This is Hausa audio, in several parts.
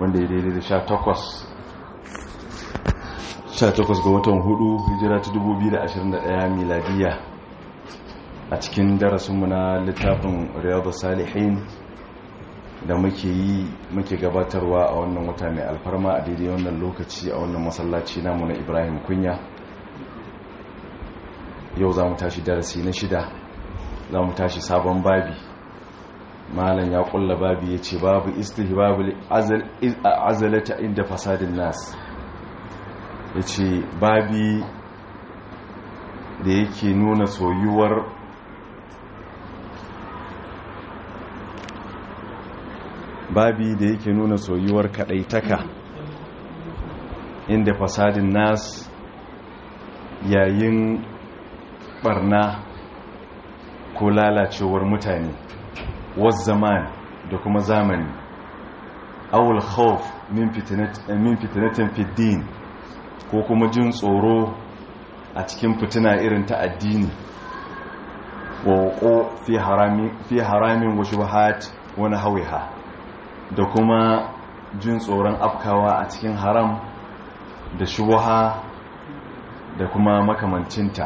wanda ya daidai da 18 18 ga watan hudu hijira ta 2021 miladiya a cikin darasinmu na littafin riyadu salihin da muke yi muke gabatarwa a wannan wata mai alfarma a daidai wannan lokaci a wannan masallaci namu na ibrahim kunya yau za mu tashi darasi na shida za mu tashi sabon babi malam ya kulla babi ya ce babu istihbabul azalata inda fasadin nas ya ce babi da yake nuna soyuwar babi da yake nuna soyuwar kadaitaka inda fasadin nas yayin barna ko lalacewar mutane wasu zaman da kuma zamani awul khawf min fitinatin fiddin ko kuma jin tsoro a cikin fitina irin ta addini wa fi haramin wa shubahat wani hawiha da kuma jin tsoron afkawa a cikin haram da shubaha da kuma makamancinta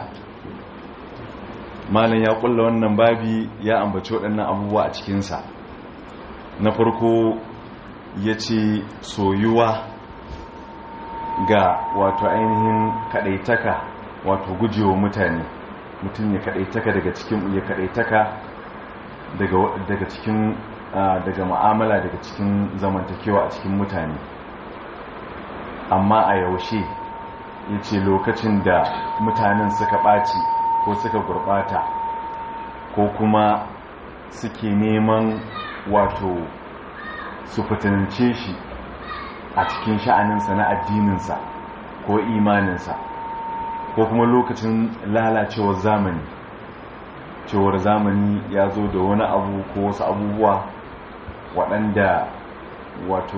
malam ya kulla wannan babi ya ambaci waɗannan abubuwa a cikinsa na farko ya ce soyuwa ga wato ainihin kaɗaitaka wato gujewa mutane mutum ya kaɗaitaka daga cikin ya kaɗaitaka daga cikin daga ma'amala daga cikin zamantakewa a cikin mutane amma a yaushe ya ce lokacin da mutanen suka ɓaci ko suka gurɓata ko kuma suke neman wato su fitinance shi a cikin sha'aninsa na addininsa ko imaninsa ko kuma lokacin lalacewar zamani cewar zamani ya zo da wani abu ko wasu abubuwa waɗanda wato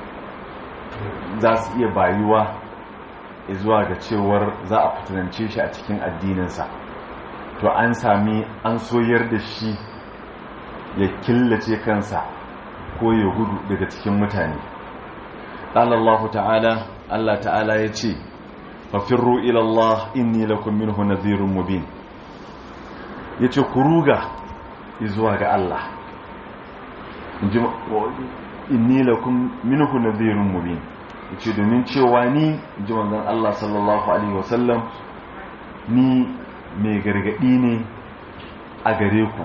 za su iya bayuwa zuwa ga cewar za a fitinance shi a cikin addininsa to an sami an soyar da shi ya killace kansa ko ya gudu daga cikin mutane Allah ta'ala Allah ta'ala ya ce fafirru ilallah inni lakum minhu nadhirun mubin yace ku ruga zuwa ga Allah inni lakum minhu nadhirun mubin yace domin cewa ni ji manzon Allah sallallahu alaihi wasallam ni mai gargadi ne a gare ku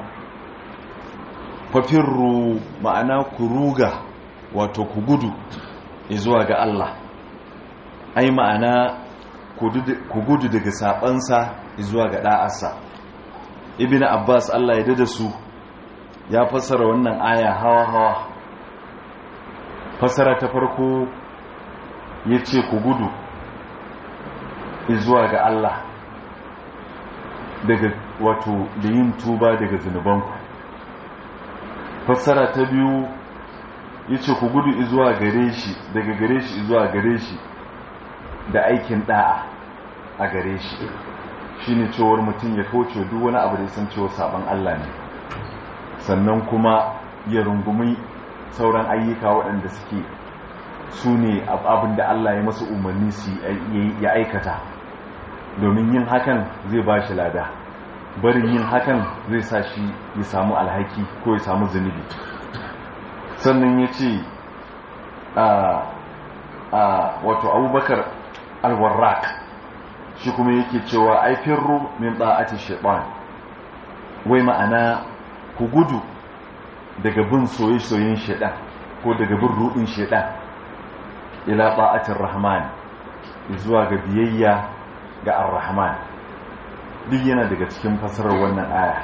fafirru ma'ana ku ruga wato ku gudu zuwa ga Allah ai ma'ana ku gudu daga sabansa zuwa ga da'arsa ibn abbas Allah ya dada su ya fassara wannan aya hawa hawa fassara ta farko ya ce ku gudu zuwa ga Allah daga wato da yin tuba daga zunubanku fassara ta biyu ya ce ku gudu zuwa gare shi daga gare shi zuwa gare shi da aikin da'a a gare shi shi ne cewar mutum ya kauce duk wani abu da ya san cewa sabon Allah ne sannan kuma ya rungumi sauran ayyuka waɗanda suke su ne abin da Allah ya masu umarni su ya aikata domin yin hakan zai ba shi lada barin yin hakan zai sa shi ya samu alhaki ko ya samu zunubi sannan ya ce a wato abubakar alwarraq shi kuma yake cewa aifirru min ba'ati shaitan wai ma'ana ku gudu daga bin soye-soyen shaitan ko daga bin ruɗin shaitan ila ba'atin rahman zuwa ga biyayya ga ar-rahman duk yana daga cikin fasarar wannan aya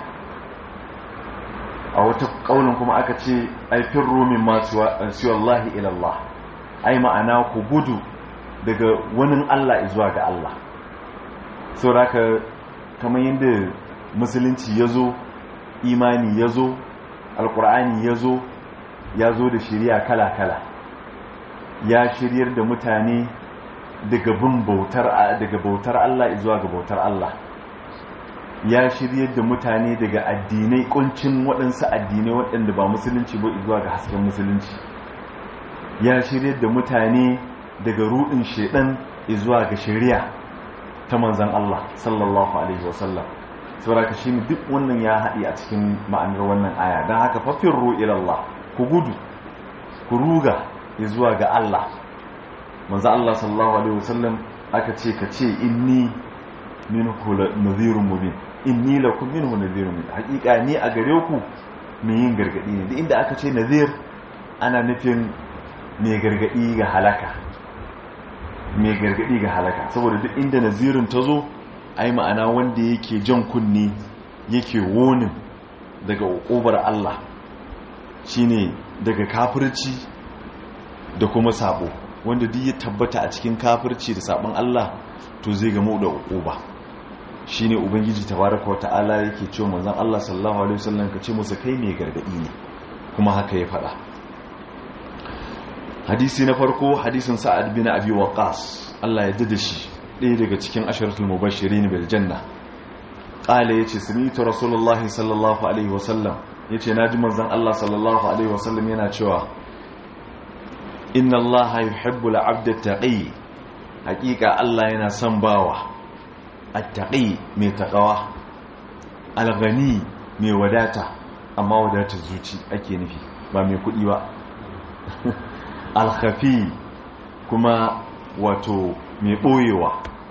a wata kaunin kuma aka ce aifin rumin masu wallahi ilallah ai ma'ana ku gudu daga wani Allah zuwa ga Allah sau da kamar yadda musulunci ya zo imani ya zo alkur'ani ya zo ya zo da shirya kala-kala ya shiryar da mutane daga bin bautar daga bautar Allah zuwa ga bautar Allah ya shiryar da mutane daga addinai kuncin waɗansu addinai waɗanda ba musulunci ba zuwa ga hasken musulunci ya shirya da mutane daga rudin shedan zuwa ga shari'a ta manzan Allah sallallahu alaihi wasallam saboda shi duk wannan ya haɗi a cikin ma'anar wannan aya don haka fafin ilallah ku gudu ku ruga zuwa ga Allah manzan Allah sallallahu alaihi wasallam aka ce ka ce inni minhu nadhirun mubin inni lakum minhu nadhirun mubin hakika ni a gare ku mai yin gargadi ne duk inda aka ce nadhir ana nufin mai gargadi ga halaka mai gargadi ga halaka saboda duk inda nazirin ta zo ai ma'ana wanda yake jan kunni yake wonin daga ƙobar Allah shine daga kafirci da kuma sabo wanda duk ya tabbata a cikin kafirci da sabon Allah to zai gamu da ƙoba shine ubangiji tabaraka wa ta'ala yake cewa manzon Allah sallallahu alaihi wasallam ka ce musu kai mai gargadi ne kuma haka ya faɗa hadisi na farko hadisin sa'ad bin abi waqas Allah ya dade shi ɗaya daga cikin asharatul mubashirin bil janna qala yace sami'tu rasulullahi sallallahu alaihi wasallam yace naji manzon Allah sallallahu alaihi wasallam yana cewa inna Allah yuhibbu al-'abda at-taqi haqiqa Allah yana son bawa at-taqi mai taqwa al-ghani mai wadata amma wadatar zuci ake nufi ba mai kuɗi ba alkhafi kuma wato mai ɓoyewa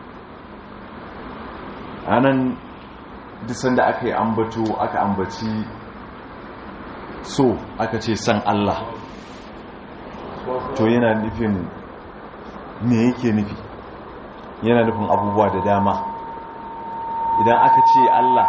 a nan disan da aka yi ambato aka ambaci so aka ce san Allah to yana nufin me yake nufi yana nufin abubuwa da dama idan aka ce Allah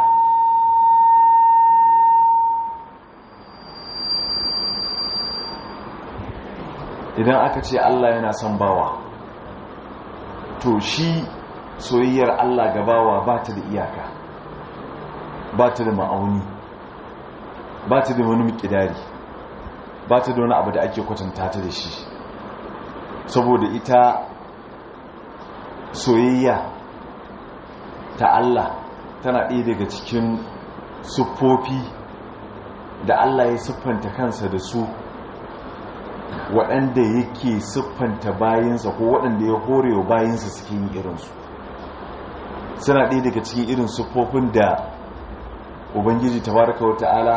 idan aka ce Allah yana son bawa to shi soyayyar Allah ga bawa ba ta da iyaka ba ta da ma'auni ba ta da wani mikidari ba ta da wani abu da ake kwatanta ta da shi saboda ita soyayya ta Allah tana ɗaya daga cikin siffofi da Allah ya siffanta kansa da su waɗanda yake siffanta bayansa ko waɗanda ya horewa bayansa suke yin irinsu suna ɗaya daga cikin irin siffofin da ubangiji tabaraka wa ta'ala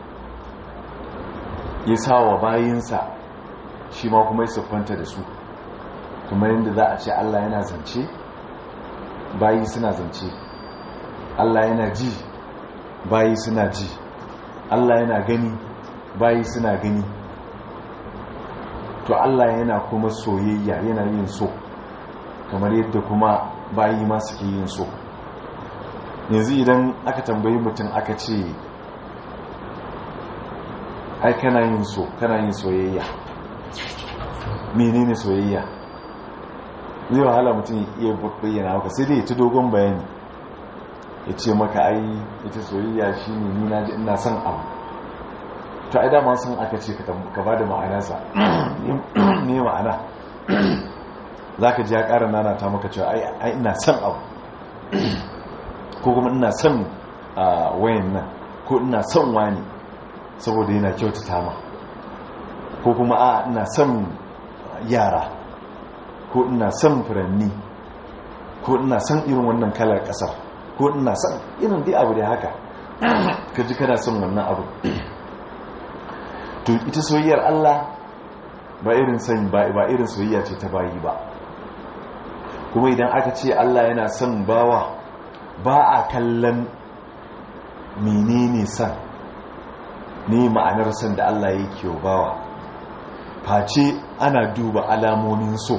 ya sa wa bayansa shi ma kuma ya siffanta da su kuma yadda za a ce Allah yana zance bayi suna zance Allah yana ji bayi suna ji Allah yana gani bayi suna gani to Allah yana kuma soyayya yana yin so kamar yadda kuma bayi ma suke yin so yanzu idan aka tambayi mutum aka ce ai kana yin so kana yin soyayya menene soyayya zai wahala mutum iya bayyana maka sai dai ya ci dogon bayani ya ce maka ai ita soyayya shine ni na ji ina son abu to ai dama sun aka ce ka ba da ma'anarsa ne ma'ana za ka ji ya ƙara nana ta maka cewa ai ina son abu ko kuma ina son wayan nan ko ina son wani saboda yana kyautata ma ko kuma a ina son yara ko ina son furanni ko ina son irin wannan kalar ƙasar ko ina son irin dai abu da haka ka ji kana son wannan abu to ita soyayyar Allah ba irin san ba irin soyayya ce ta bayi ba kuma idan aka ce Allah yana son bawa ba a kallon menene san ne ma'anar san da Allah yake bawa face ana duba alamomin so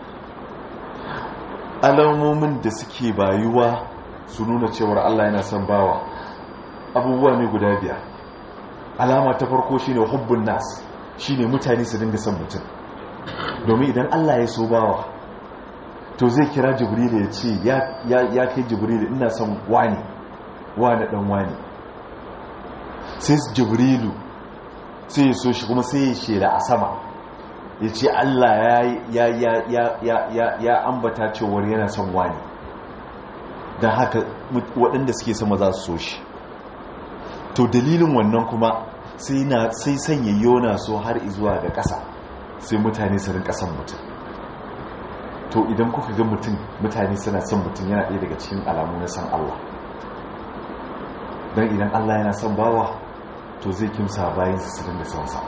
alamomin da suke bayuwa su nuna cewar Allah yana son bawa abubuwa ne guda biyar alama ta farko shine hubbun nas shine mutane su dinga son mutum domin idan Allah ya so bawa to zai kira jibril ya ce ya kai jibril ina son wani wani dan wani sai jibrilu sai ya so shi kuma sai ya shela a sama ya ce Allah ya ambata cewar yana son wani don haka waɗanda suke sama za su so shi to dalilin wannan kuma sai sanya yona so har izuwa ga ƙasa sai mutane su rinka son mutum to idan kuka ga mutum mutane suna son mutum yana ɗaya daga cikin alamu na san Allah don idan Allah yana son bawa to zai kimsa bayan su rinka son sa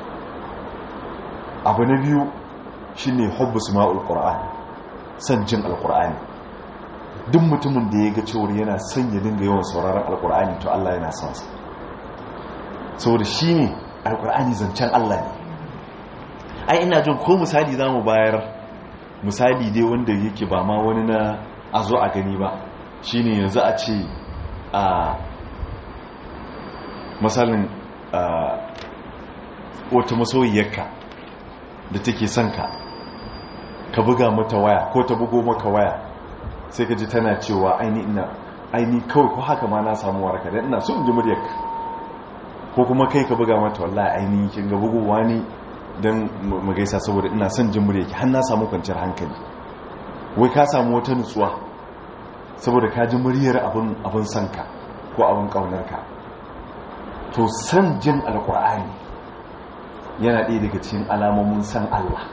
abu na biyu shine hubbu sima'ul qur'ani son jin alqur'ani duk mutumin da ya ga cewar yana son ya dinga yawan sauraron alqur'ani to Allah yana son sa saboda shine alqur'ani zancen Allah ne ai ina jin ko misali zamu bayar misali dai wanda yake ba ma wani na a zo a gani ba shine yanzu a ce a misalin wata masoyiyarka da take son ka ka buga mata waya ko ta bugo maka waya sai ka ji tana cewa aini ina aini kawai ko haka ma na samu waraka dan ina so in ji muryarka ko kuma kai ka buga mata wallahi aini kin ga bugowa ne dan mu gaisa saboda ina son jin muryarki har na samu kwanciyar hankali wai ka samu wata nutsuwa saboda ka ji muryar abin abin sanka ko abin kaunarka to san jin alkur'ani yana ɗaya daga cikin alamomin san Allah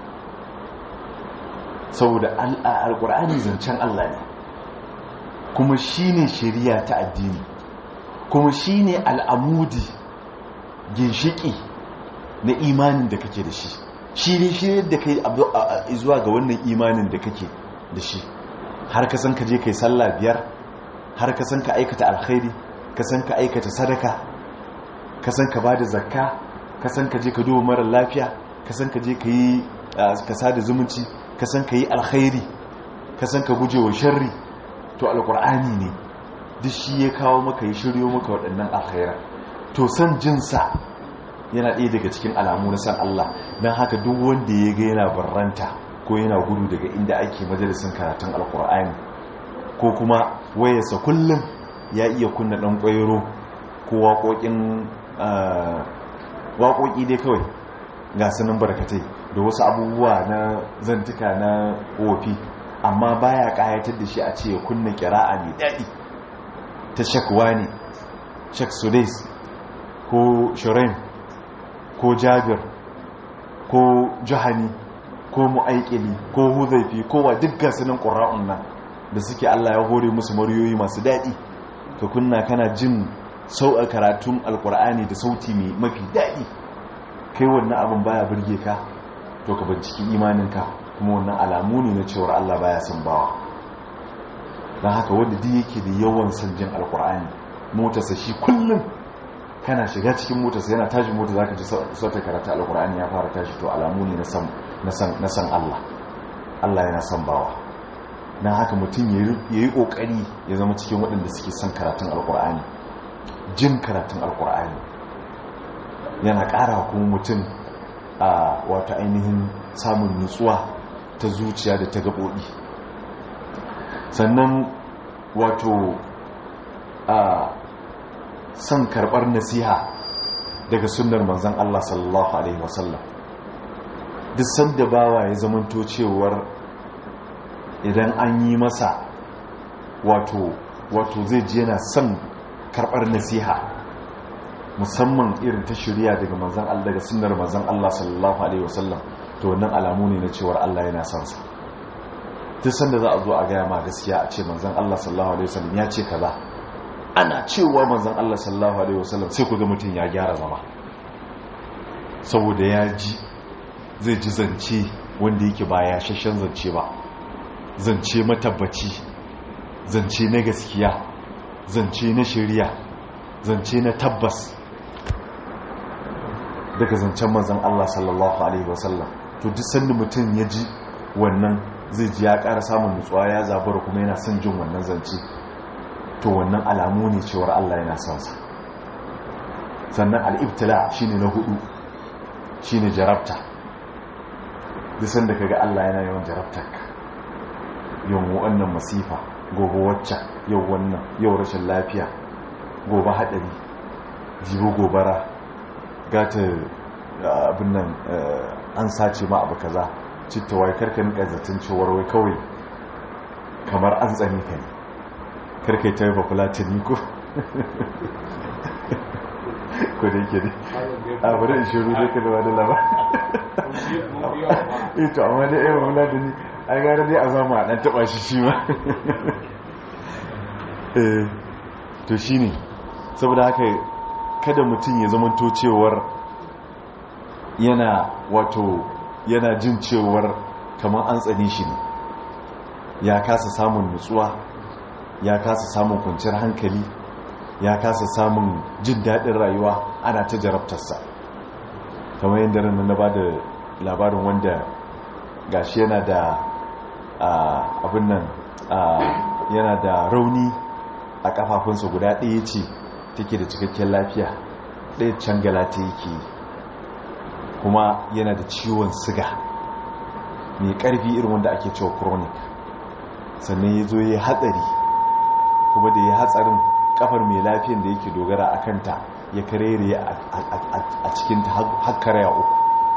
saboda alkur'ani zancen Allah ne kuma shi ne shari'a ta addini kuma shi ne al'amudi ginshiki na imanin da kake da shi shi ne shi da kai zuwa ga wannan imanin da kake da shi har ka san ka je kai sallah biyar har ka san ka aikata alkhairi ka san ka aikata sadaka ka san ka bada zakka ka san ka je ka duba mara lafiya ka san ka je ka yi ka sada zumunci ka san ka yi alkhairi ka san ka guje wa sharri to alkur'ani ne duk shi ya kawo maka ya shiryo maka waɗannan alkhaira to san jinsa yana ɗaya daga cikin alamu na san Allah don haka duk wanda ya ga yana barranta ko yana gudu daga inda ake majalisun karatun alkur'ani ko kuma wayarsa kullum ya iya kunna ɗan ƙwairo ko waƙoƙin waƙoƙi dai kawai ga sunan barkatai da wasu abubuwa na zantuka na wofi amma baya ƙayatar da shi a ce ya kunna ƙira'a mai daɗi ta shakwa ne shak sudais ko shirin ko jabir ko jihani ko mu'aikili ko huzaifi ko wa duk gasunan ƙura'un nan da suke allah ya hore musu mariyoyi masu daɗi ka kunna kana jin sau'a karatun alkur'ani da sauti mai mafi daɗi kai wannan abin baya birge ka to ka binciki imaninka kuma wannan alamu ne na cewar Allah baya son bawa don haka wanda duk yake da yawan son jin alkur'ani motarsa shi kullum kana shiga cikin motarsa yana tashi mota zaka ji sautar karatu alkur'ani ya fara tashi to alamu ne na san Allah Allah yana son bawa don haka mutum ya yi ƙoƙari ya zama cikin waɗanda suke son karatun alkur'ani jin karatun alkur'ani yana ƙara kuma mutum a wata ainihin samun nutsuwa ta zuciya da ta gaɓoɓi sannan wato a son karɓar nasiha daga sunnar manzan Allah sallallahu Alaihi wasallam duk sanda bawa ya zamanto cewar idan an yi masa wato wato zai ji yana son karɓar nasiha musamman irin ta shirya daga manzan Allah daga sunnar manzan Allah sallallahu alaihi wasallam to wannan alamu ne na cewar Allah yana son sa duk sanda za a zo a gaya ma gaskiya a ce manzan Allah sallallahu alaihi wasallam ya ce kaza ana cewa manzan Allah sallallahu alaihi wasallam sai ku ga mutum ya gyara zama saboda ya ji zai ji zance wanda yake ba ya shashen zance ba zance matabbaci zance na gaskiya zance na shari'a zance na tabbas daga zancen manzan Allah sallallahu Alaihi wasallam to duk sanda mutum ya ji wannan zai ji ya ƙara samun nutsuwa ya zabura kuma yana son jin wannan zance to wannan alamu ne cewar Allah yana son sa sannan al'ibtila shine na hudu shine jarabta duk sanda kaga Allah yana yawan jarabtarka yau wannan masifa gobe wacce yau wannan yau rashin lafiya gobe haɗari jibo gobara gata abin nan an sace ma abu kaza citta wai karka nika zaton cewar wai kawai kamar an tsani ka ne karka yi ta yi ba fulatini ko ko da yake ne a bari in shiru da ka da wani labar ito amma da irin wula da ni an gara dai a zama a ɗan taɓa shi shi ma to shi ne saboda haka kada mutum ya zama cewar yana wato yana jin cewar kamar an tsani shi ne ya kasa samun nutsuwa ya kasa samun kwanciyar hankali ya kasa samun jin daɗin rayuwa ana ta jarabtarsa kamar yadda ranar na ba da labarin wanda gashi yana da abin nan yana da rauni a kafafunsa guda ɗaya ce take da cikakken lafiya ɗaya can galata yake kuma yana da ciwon siga mai ƙarfi irin wanda ake cewa chronic sannan ya zo ya hatsari kuma da ya hatsarin kafar mai lafiyan da yake dogara a kanta ya karere a cikinta hakkaraya uku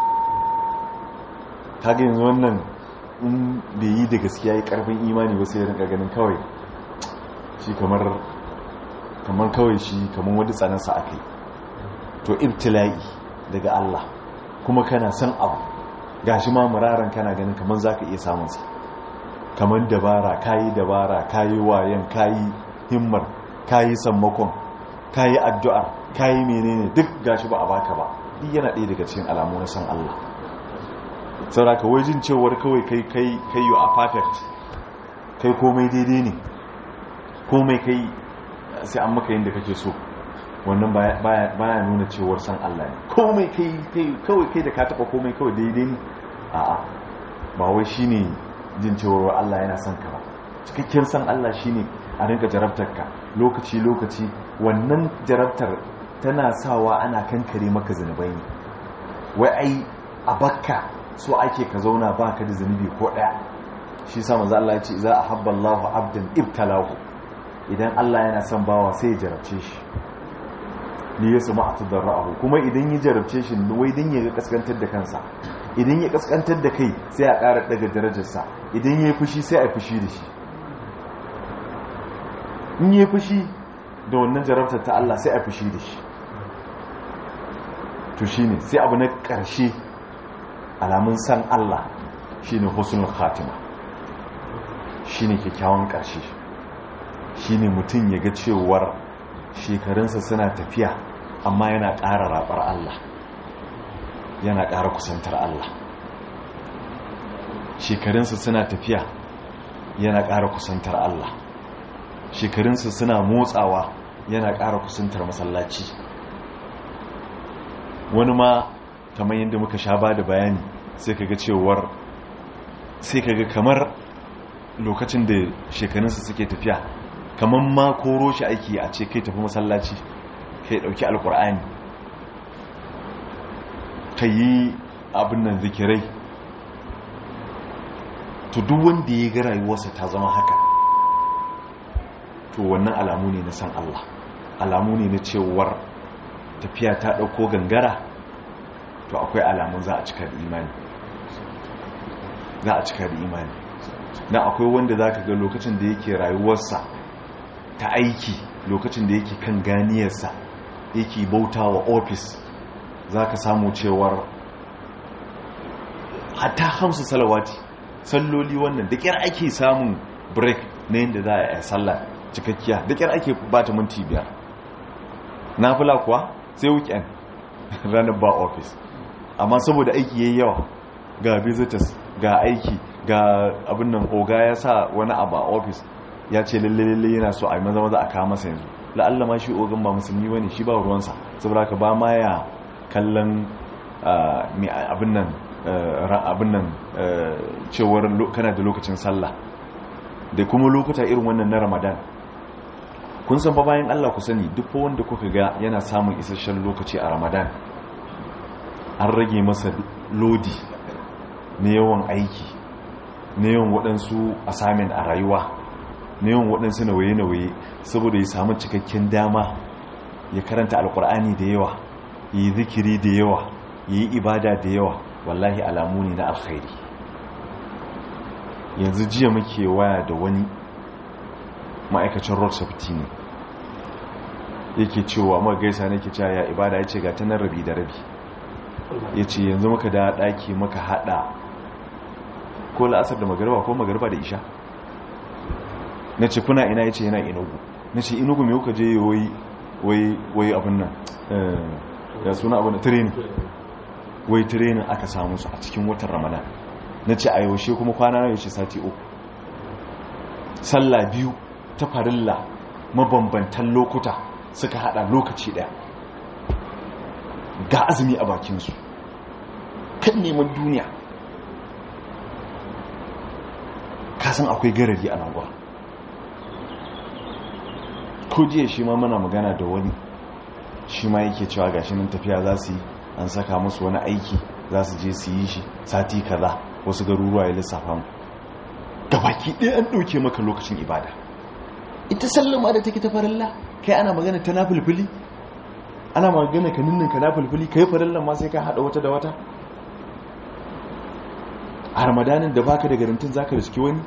kaga yanzu wannan in da yi da gaskiya ya karfin imani wasu ya rinka ganin kawai shi kamar kamar kawai shi kamar wadda tsanansa aka yi to ibtila'i daga Allah kuma kana san abu gashi ma muraran kana ganin kamar za ka iya samunsa kamar dabara kayi dabara kayi wayan kayi himmar kayi sammakon kayi addu'ar kayi menene duk gashi ba a baka ba duk yana ɗaya daga cikin alamu na san Allah sauraka wajen cewar kawai kai kai kai you are perfect kai komai daidai ne komai kai sai an maka yin da kake so wannan baya nuna cewar san Allah ne komai kai kai kawai kai da ka taba komai kawai daidai ne a'a ba wai shine jin cewar Allah yana son ka ba cikakken san Allah shine a rinka jarabtar ka lokaci lokaci wannan jarabtar tana sawa ana kankare maka zanubai ne wai ai a bakka so ake ka zauna baka da zanubi ko daya shi sa manzo Allah ya ce za a habba Allahu abdan ibtalahu idan Allah yana son bawa sai ya jarabce shi ni ya sama a tadarra'ahu kuma idan ya jarabce shi wai dan ya kaskantar da kansa idan ya kaskantar da kai sai a ƙara daga darajarsa idan ya fushi sai a fushi da shi in ya fushi da wannan jarabtar ta Allah sai a fushi da shi to shine sai abu na ƙarshe alamun san Allah shine husnul khatima shine kyakkyawan ƙarshe shine mutum ya ga cewar shekarunsa suna tafiya amma yana ƙara raɓar Allah yana ƙara kusantar Allah shekarunsa suna tafiya yana ƙara kusantar Allah shekarunsa suna motsawa yana ƙara kusantar masallaci wani ma kamar yadda muka sha ba da bayani sai kaga cewar sai kaga kamar lokacin da shekarunsa suke tafiya kamar ma koro shi aiki a ce kai tafi masallaci kai dauki alkur'ani ka yi abin nan zikirai to duk wanda ya ga rayuwarsa ta zama haka to wannan alamu ne na san Allah alamu ne na cewar tafiya ta dauko gangara to akwai alamun za a cika da imani za a cika da imani na akwai wanda za ka ga lokacin da yake rayuwarsa ta aiki lokacin da yake kan ganiyarsa yake bauta wa ofis za ka samu cewar hatta hamsu salawati salloli wannan da kyar ake samun break na yadda za a yi sallah cikakkiya da kyar ake bata minti biyar na fula kuwa sai weekend ranar ba ofis amma saboda aiki yayi yawa ga visitors ga aiki ga abin nan oga ya sa wani abu a ofis ya ce lalle yana so a yi maza maza a kawo masa yanzu la'alla ma shi ogan ba musulmi wani shi ba ruwansa saboda ka ba ma ya kallon abin nan abin nan cewar kana da lokacin sallah da kuma lokuta irin wannan na ramadan kun san fa bayan allah ku sani duk wanda kuka ga yana samun isasshen lokaci a ramadan an rage masa lodi na yawan aiki na yawan waɗansu assignment a rayuwa na yawan waɗansu nawaye-nawaye saboda ya samu cikakken dama ya karanta alkur'ani da yawa ya yi zikiri da yawa ya yi ibada da yawa wallahi alamu ne na alkhairi yanzu jiya muke waya da wani ma'aikacin road safety ne yake cewa ma gaisa nake cewa ya ibada ya ce ga ta nan rabi da rabi ya ce yanzu maka da ɗaki maka haɗa ko la'asar da magarba ko magarba da isha na ce kuna ina ya ce yana inugu na ce inugu mai kuka je wai abin nan ya suna abin da training wai training aka samu su a cikin watan ramadan na ce a yaushe kuma kwana na yaushe sati uku sallah biyu ta farilla mabambantan lokuta suka hada lokaci daya ga azumi a bakinsu kan neman duniya kasan akwai garari a nan ko jiya shi ma muna magana da wani shi ma yake cewa gashi nan tafiya za su yi an saka musu wani aiki za su je su yi shi sati kaza wasu garuruwa ya lissafa mu baki ɗaya an ɗauke maka lokacin ibada ita sallama da take ta farilla kai ana magana ta na fulfuli ana magana ka ninnin ka na fulfuli kai farillan ma sai ka haɗa wata da wata a ramadanin da baka da garantin zaka riski wani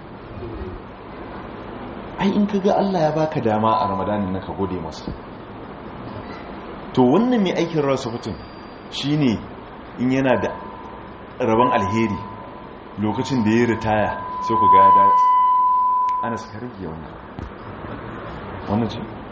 ai in ka ga Allah ya baka dama a ramadanin na ka gode masa to wannan mai aikin rasu mutum shine in yana da rabon alheri lokacin da ya ritaya sai ku ga ya dawo ana suka rage wannan wannan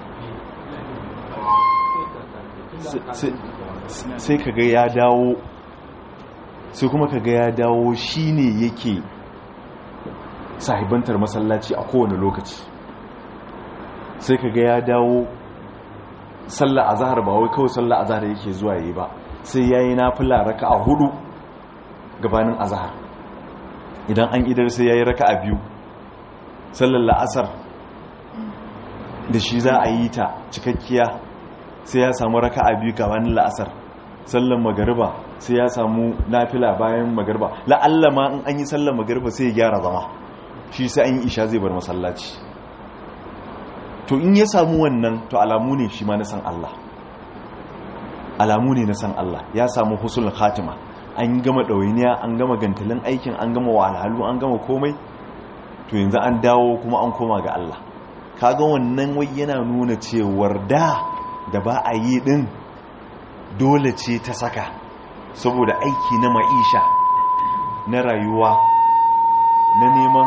ce sai ka ga ya dawo sai kuma ka ga ya dawo shine yake sahibantar masallaci a kowane lokaci sai ka ga ya dawo sallah azhar ba wai kawai sallah azhar yake zuwa yi ba sai yayi nafila raka'a hudu gabanin azhar idan an idar sai yayi raka'a biyu sallar la'asar da shi za a yi ta cikakkiya sai ya samu raka'a biyu gabanin la'asar sallar magariba sai ya samu nafila bayan magariba la'alla ma in an yi sallar magariba sai ya gyara zama shi sai an yi isha zai bar masallaci to in ya samu wannan to alamu ne shi ma na san Allah alamu ne na san Allah ya samu husul khatima an gama ɗawainiya an gama gantalin aikin an gama wahalhalu an gama komai to yanzu an dawo kuma an koma ga Allah kaga wannan wai yana nuna cewar da da ba a yi din dole ce ta saka saboda aiki na ma'isha na rayuwa na neman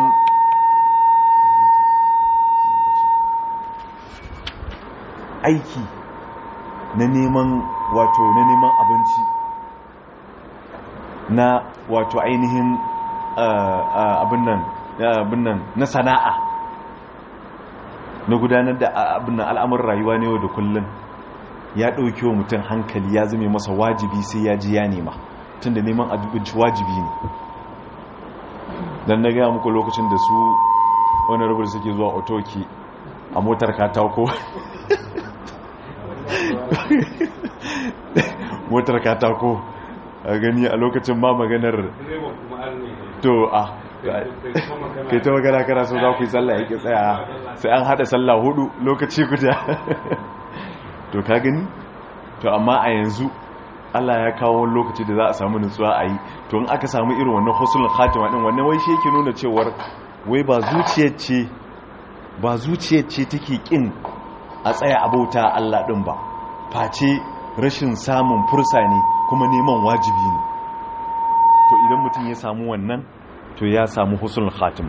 aiki na neman wato na neman abinci na wato ainihin abin nan na sana'a na gudanar da abin nan al'amuran rayuwa ne yau da kullum ya ɗauki wa mutum hankali ya zame masa wajibi sai ya ji ya nema tun da neman abinci wajibi ne don na gaya muku lokacin da su wani rubar suke zuwa otoki a motar katako motar katako a gani a lokacin ma maganar to a kai ta magana kana so za ku yi tsalla yake tsaya sai an hada tsalla hudu lokaci guda to ka gani to amma a yanzu Allah ya kawo wani lokaci da za a samu nutsuwa a yi to in aka samu irin wannan husnul khatima din wannan wai shi yake nuna cewar wai ba zuciyar ce ba zuciyar ce take kin a tsaya abauta Allah din ba face rashin samun fursa ne kuma neman wajibi ne to idan mutum ya samu wannan to ya samu husnul khatima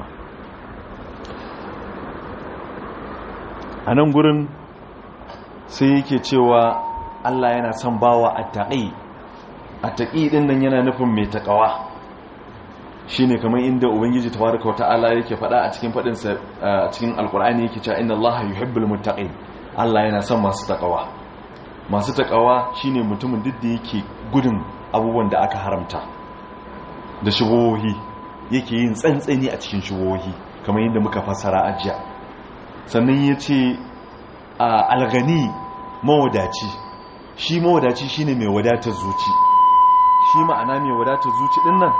a nan gurin sai yake cewa Allah yana son bawa attaqi attaqi din nan yana nufin mai takawa shine kamar inda ubangiji tabaraka wataala yake faɗa a cikin fadin sa a cikin alqur'ani yake cewa inna allaha yuhibbul muttaqin Allah yana son masu takawa masu takawa shine mutumin duk da yake gudun abubuwan da aka haramta da shubuhohi yake yin tsantsani a cikin shubuhohi kamar yadda muka fassara ajiya sannan yace algani mawadaci shi mawadaci shine mai wadatar zuci shi ma'ana mai wadatar zuci din nan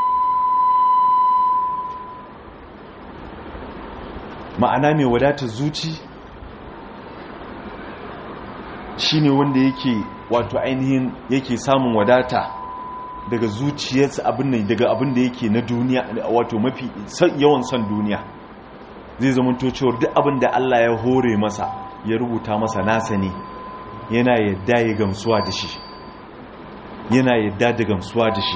ma'ana mai wadatar zuci shine wanda yake wato ainihin yake samun wadata daga zuciyarsa abin nan daga abin da yake na duniya wato mafi yawan son duniya zai zama cewar duk abin da Allah ya hore masa ya rubuta masa nasa ne yana yadda ya gamsuwa da shi yana yadda da gamsuwa da shi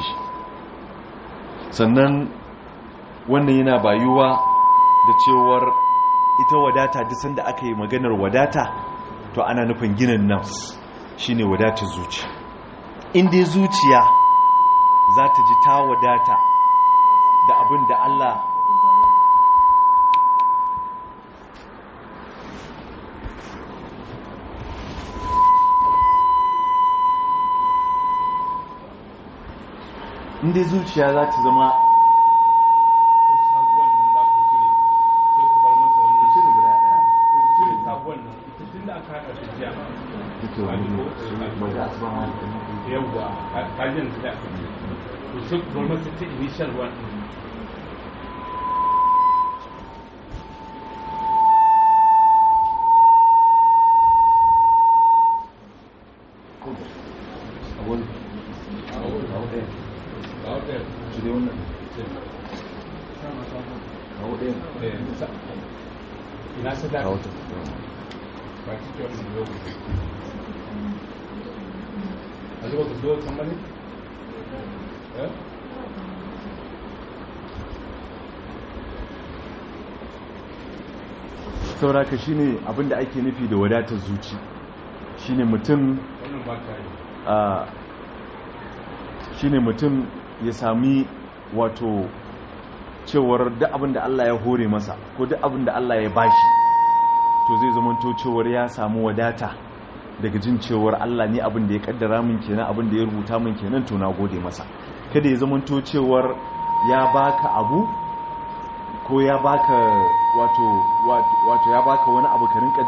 sannan wannan yana bayuwa da cewar ita wadata duk sanda aka yi maganar wadata to ana nufin ginin nafs shine wadatar zuciya inda zuciya za ta ji ta wadata da abin da Allah inda zuciya za ta zama yawwa kajin da su gwamnati ta initial one ina sadaka ba ci kyau da lokaci a zuba ka zo kan bane eh sauraka shine abinda ake nufi da wadatar zuci shine mutum wannan ba ka yi a shine mutum ya sami wato cewar duk abinda Allah ya hore masa ko duk abinda Allah ya bashi to zai zamanto cewar ya samu wadata daga jin cewar Allah ne abin da ya kaddara min kenan abin da ya rubuta min kenan to na gode masa kada ya zamanto cewar ya baka abu ko ya baka wato wato ya baka wani abu ka rinka